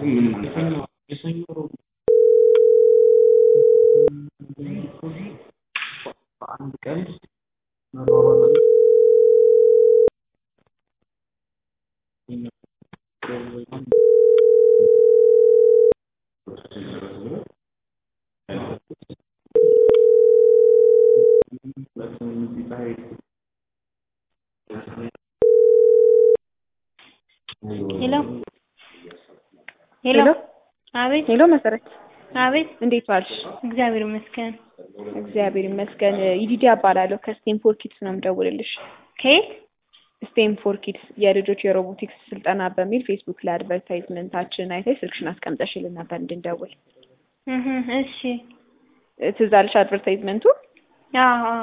በአንድ ቀን መሯሯጥ ሄሎ ሄሎ አቤት ሄሎ መሰረት አቤት እንዴት ዋልሽ? እግዚአብሔር ይመስገን እግዚአብሔር ይመስገን። ይዲዲ እባላለሁ ከስቴም ፎር ኪድስ ነው የምደውልልሽ። ከየት ስቴም ፎር ኪድስ የልጆች የሮቦቲክስ ስልጠና በሚል ፌስቡክ ላይ አድቨርታይዝመንታችን አይተሽ ስልክሽን አስቀምጠሽልን ነበር እንድንደውል። እህ እሺ ትዝ አለሽ አድቨርታይዝመንቱ? አዎ አዎ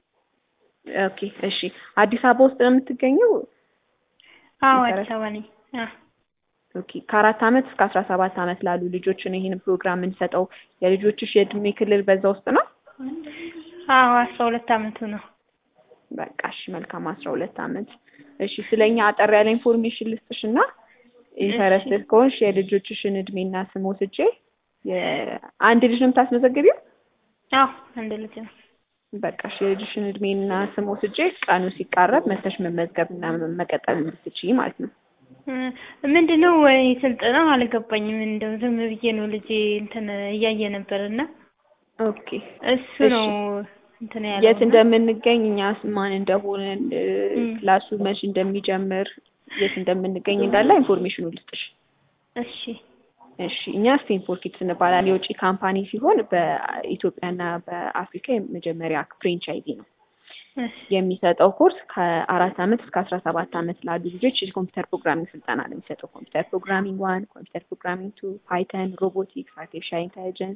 ኦኬ እሺ። አዲስ አበባ ውስጥ ነው የምትገኘው? አዎ መሰረት? አዲስ አበባ ነኝ አዎ ኦኬ ከአራት ዓመት እስከ አስራ ሰባት ዓመት ላሉ ልጆች ነው ይህን ፕሮግራም የምንሰጠው። የልጆችሽ የእድሜ ክልል በዛ ውስጥ ነው? አዎ አስራ ሁለት አመቱ ነው በቃ እሺ መልካም አስራ ሁለት ዓመት እሺ ስለኛ አጠር ያለ ኢንፎርሜሽን ልስጥሽ እና ኢንተረስትድ ከሆንሽ የልጆችሽን እድሜና ስም ወስጄ የአንድ ልጅ ነው የምታስመዘግቢው አዎ አንድ ልጅ ነው በቃ እሺ የልጅሽን እድሜና ስም ወስጄ ቀኑ ሲቃረብ መተሽ መመዝገብና መቀጠል እንድትችይ ማለት ነው ምንድን ነው ወይ ስልጠናው አልገባኝም እንደው ዝም ብዬ ነው ልጄ እንትን እያየ ነበር እና ኦኬ እሱ ነው እንትን ያለው የት እና- እንደምንገኝ እኛ ማን እንደሆንን እ፣ እም። ክላሱ መች እንደሚጀምር የት እንደምንገኝ እንዳለ ኢንፎርሜሽኑ ልስጥሽ እሺ እሺ እኛ ስቴም ፎር ኪድስ እንባላለን። የውጭ ካምፓኒ ሲሆን በኢትዮጵያና በአፍሪካ የመጀመሪያ ፍሬንቻይዚ ነው። እሺ የሚሰጠው ኮርስ ከአራት ዓመት እስከ አስራ ሰባት ዓመት ላሉ ልጆች የኮምፒውተር ፕሮግራሚንግ ስልጠና ነው የሚሰጠው። ኮምፒውተር ፕሮግራሚንግ ዋን፣ ኮምፒውተር ፕሮግራሚንግ ቱ፣ ፓይተን፣ ሮቦቲክስ፣ አርቲፊሻል ኢንቴሊጀንስ፣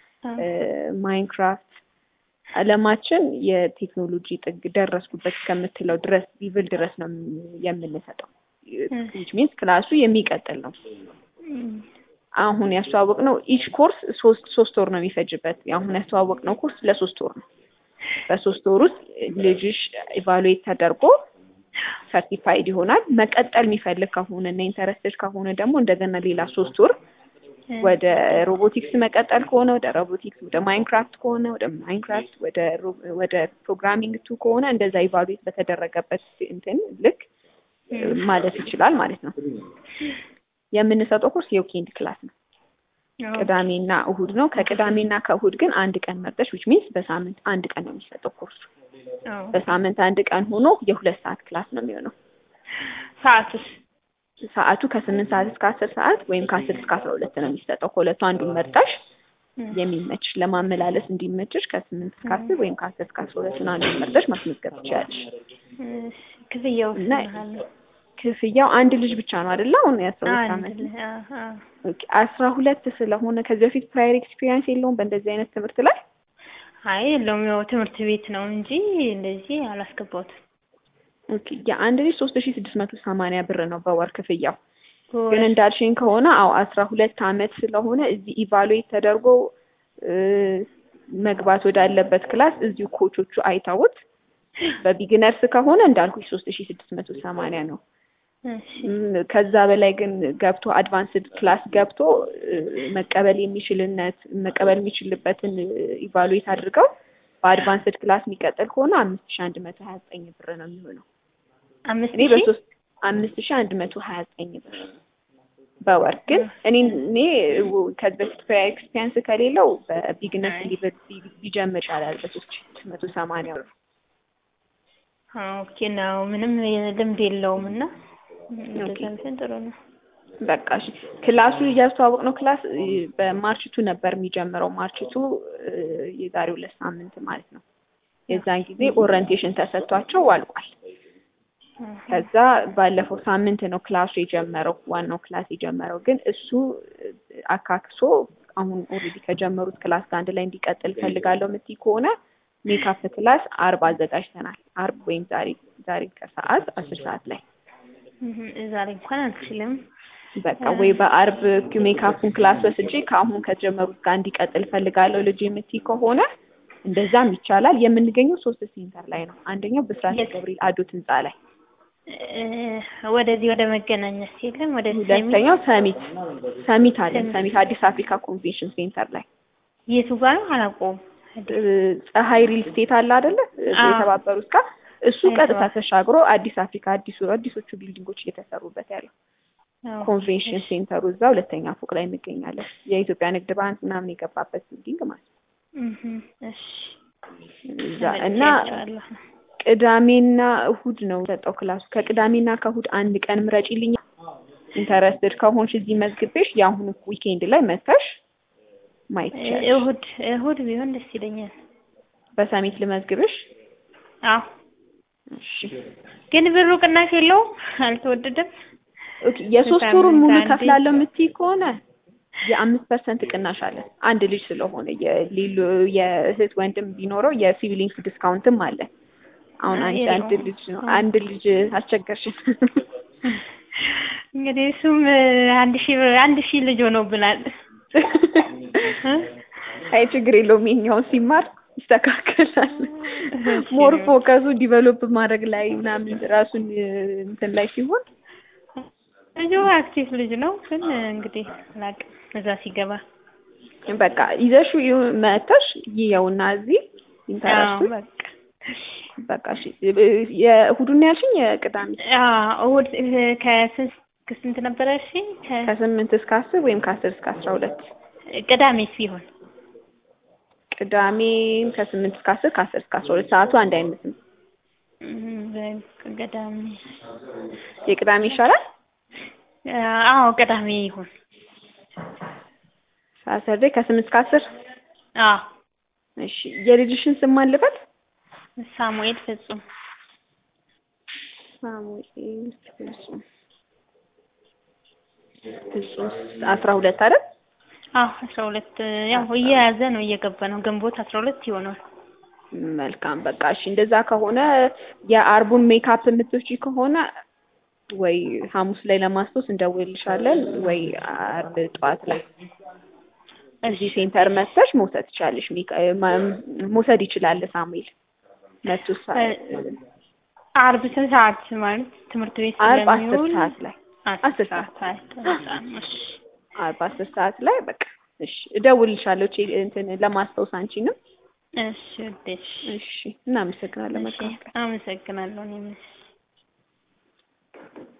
ማይንክራፍት አለማችን የቴክኖሎጂ ጥግ ደረስኩበት እስከምትለው ድረስ ሊቭል ድረስ ነው የምንሰጠው። ዊች ሚንስ ክላሱ የሚቀጥል ነው። እም። አሁን ያስተዋወቅ ነው ኢች ኮርስ ሶስት ሶስት ወር ነው የሚፈጅበት። አሁን ያስተዋወቅ ነው ኮርስ ለሶስት ወር ነው። በሶስት ወር ውስጥ ልጅሽ ኢቫሉዌት ተደርጎ ሰርቲፋይድ ይሆናል። መቀጠል የሚፈልግ ከሆነ እና ኢንተረስትድ ከሆነ ደግሞ እንደገና ሌላ ሶስት ወር ወደ ሮቦቲክስ መቀጠል ከሆነ ወደ ሮቦቲክስ፣ ወደ ማይንክራፍት ከሆነ ወደ ማይንክራፍት፣ ወደ ሮ- ወደ ፕሮግራሚንግ ቱ ከሆነ እንደዛ ኢቫሉዌት በተደረገበት እንትን ልክ ማለት ይችላል ማለት ነው። የምንሰጠው ኮርስ የዊኬንድ ክላስ ነው። አዎ። ቅዳሜና እሁድ ነው። ከቅዳሜና ከእሁድ ግን አንድ ቀን መርጠሽ ዊች ሚንስ በሳምንት አንድ ቀን ነው የሚሰጠው ኮርሱ። አዎ። በሳምንት አንድ ቀን ሆኖ የሁለት ሰዓት ክላስ ነው የሚሆነው። ሰዓቱስ ሰዓቱ ከስምንት ሰዓት እስከ አስር ሰዓት ወይም ከአስር እስከ አስራ ሁለት ነው የሚሰጠው። ከሁለቱ አንዱን መርጠሽ እም። የሚመችሽ ለማመላለስ እንዲመችሽ ከስምንት እስከ አስር ወይም ከአስር እስከ አስራ ሁለቱን አንዱን መርጠሽ ማስመዝገብ ትችላለሽ። እሺ ክፍያው እና ስንት ነው? ክፍያው አንድ ልጅ ብቻ ነው አይደለ? አሁን የአስራ ሁለት አንድ ዓመት ል- አዎ፣ አዎ። ኦኬ፣ አስራ ሁለት ስለሆነ ከዚህ በፊት ፕራየር ኤክስፒሪየንስ የለውም በእንደዚህ አይነት ትምህርት ላይ አይ የለውም ያው ትምህርት ቤት ነው እንጂ እንደዚህ አላስገባሁትም። ኦኬ የአንድ ልጅ ሶስት ሺ ስድስት መቶ ሰማንያ ብር ነው በወር ክፍያው። ግን በወር እንዳልሽኝ ከሆነ አዎ አስራ ሁለት አመት ስለሆነ እዚህ ኢቫሉዌት ተደርጎ እ፣ መግባት ወዳለበት ክላስ እዚሁ ኮቾቹ አይተውት በቢግነርስ ከሆነ እንዳልኩሽ ሶስት ሺ ስድስት መቶ ሰማንያ ነው። እሺ ም፣ ከዛ በላይ ግን ገብቶ አድቫንስድ ክላስ ገብቶ እ፣ መቀበል የሚችልነት መቀበል የሚችልበትን ኢቫሉዌት አድርገው በአድቫንስድ ክላስ የሚቀጥል ከሆነ አምስት ሺ አንድ መቶ ሀያ ዘጠኝ ብር ነው የሚሆነው። አምስት እኔ ሺህ በሶስት አምስት ሺ አንድ መቶ ሀያ ዘጠኝ ብር በወር ግን እኔ እኔ ው- ከዚህ በፊት ፕራየር ኤክስፒሪየንስ ከሌለው በቢግነስ አይ። ሊበ- ቢ- ቢጀምር ይቻላል በሶስት ሺ ስድስት መቶ ሰማንያ ብር። ኦኬ ነው ምንም ልምድ የለውም እና እንደዛ ኦኬ። ቢሆን ጥሩ ነው። በቃ እሺ ክላሱ እያስተዋወቅ ነው ክላስ እ፣ በማርችቱ ነበር የሚጀምረው ማርችቱ እ፣ የዛሬ ሁለት ሳምንት ማለት ነው። የዛን ጊዜ ኦሪንቴሽን ተሰጥቷቸው አልቋል። ከዛ ባለፈው ሳምንት ነው ክላሱ የጀመረው ዋናው ክላስ የጀመረው ግን እሱ እ፣ አካክሶ አሁን ኦልሬዲ ከጀመሩት ክላስ ጋር አንድ ላይ እንዲቀጥል ፈልጋለሁ የምትይ ከሆነ ሜካፕ ክላስ አርብ አዘጋጅተናል። አርብ ወይም ዛሬ ዛሬ ከሰዓት አስር ሰዓት ላይ እህ፣ ዛሬ እንኳን አልችልም። በቃ ወይ በአርብ ሜካፑን ክላስ ወስጄ ከአሁን ከጀመሩት ጋር እንዲቀጥል ፈልጋለሁ ልጅ የምትይ ከሆነ እንደዛም ይቻላል። የምንገኘው ሶስት ሴንተር ላይ ነው። አንደኛው ብስራተ የት? ገብርኤል አዶት ህንፃ ላይ እ፣ ወደዚህ ወደ መገናኛስ የለም ወደ ሰሚት ሁለተኛው ሰሚት ሰሚት አለ ሰሚት። ሰሚት አዲስ አፍሪካ ኮንቬንሽን ሴንተር ላይ የቱ ጋር ነው አላውቀውም። እ፣ ፀሐይ ሪል ስቴት አለ አይደለ አዎ። የተባበሩት ጋር እሱ አዎ፣ ቀጥታ የተባበሩት። ተሻግሮ አዲስ አፍሪካ አዲሱ አዲሶቹ ቢልዲንጎች እየተሰሩበት ያለው አዎ። ኮንቬንሽን ሴንተሩ እዛ ሁለተኛ ፎቅ ላይ እንገኛለን። የኢትዮጵያ ንግድ ባንክ ምናምን የገባበት ቢልዲንግ ማለት ነው። እህ፣ እሺ እዛ እና ተመልክቻለሁ። ቅዳሜና እሁድ ነው ሰጠው ክላሱ። ከቅዳሜና ከእሁድ አንድ ቀን ምረጪልኝ። ኢንተረስትድ ከሆንሽ እዚህ መዝግቤሽ የአሁኑ ዊኬንድ ላይ መተሽ ማየት ይቻላል። እሁድ እሁድ ቢሆን ደስ ይለኛል። በሰሚት ልመዝግብሽ። አዎ እሺ ግን ብሩ ቅናሽ የለውም? አልተወደደም? ኦኬ። የሶስት በሳምንት ወሩን ሙሉ አንዴ። ከፍላለሁ የምትይ ከሆነ የአምስት ፐርሰንት ቅናሽ አለ። አንድ ልጅ ስለሆነ የሌሎ የእህት ወንድም ቢኖረው የሲቪሊንግስ ዲስካውንትም አለ። አሁን አይ፣ አንቺ አንድ የለውም። ልጅ ነው አንድ ልጅ አስቸገርሽን። እንግዲህ እሱም አንድ ሺህ ብር አንድ ሺህ ልጅ ሆኖብናል። አይ ችግር የለውም የኛውን ሲማር ይስተካከላል። እሺ። ሞር ፎከሱ ዲቨሎፕ ማድረግ ላይ ምናምን ራሱን እ፣ እንትን ላይ ሲሆን ልጁ አክቲቭ ልጅ ነው፣ ግን እንግዲህ አላውቅም እዛ ሲገባ በቃ ይዘሽው ይሁ- መተሽ ይየውና እዚህ አዎ ኢንተረስቱ በቃ በቃ እሺ እ፣ የእሑዱን ነው ያልሽኝ የቅዳሜ አዎ እሑድ እ፣ ከስንት ከስንት ነበረ? እሺ ከ- ከስምንት እስከ አስር ወይም ከአስር እስከ አስራ ሁለት ቅዳሜ ሲሆን ቅዳሜ ከስምንት እስከ አስር ከአስር እስከ አስራ ሁለት ሰዓቱ አንድ አይነትም። እም፣ በቃ ቅዳሜ የቅዳሜ ይሻላል። አዎ ቅዳሜ ይሁን። ሳተርዴ ከስምንት እስከ አስር አዎ እሺ የልጅሽን ስም ማን ልበል? ሳሙኤል ፍጹም ሳሙኤል ፍጹም ፍጹም አስራ ሁለት አይደል? አዎ አስራ ሁለት ያው እየያዘ ነው እየገባ ነው። ግንቦት አስራ ሁለት ይሆናል። መልካም በቃ እሺ እንደዛ ከሆነ የአርቡን ሜካፕ የምትወጪ ከሆነ ወይ ሐሙስ ላይ ለማስታወስ እንደውልልሻለን ወይ አርብ ጠዋት ላይ እዚህ ሴንተር መጥተሽ መውሰድ ትችላለሽ። ሜካ- ማ- መውሰድ ይችላል ሳሙኤል መቶ ሰ- አርብ ስንት ሰዓት ማለት ትምህርት ቤት አርብ አስር ስለሚውል ሰዓት ላይ አስር አስር ሰዓት ላይ ተነሳን። እሺ አርብ አስር ሰዓት ላይ በቃ እሺ እደውልልሻለሁ ቼ- እንትን ለማስታወስ አንቺንም እሺ ውዴ፣ እሺ እሺ እናመሰግናለን እሺ መልካም ቀን አመሰግናለሁ እኔም እሺ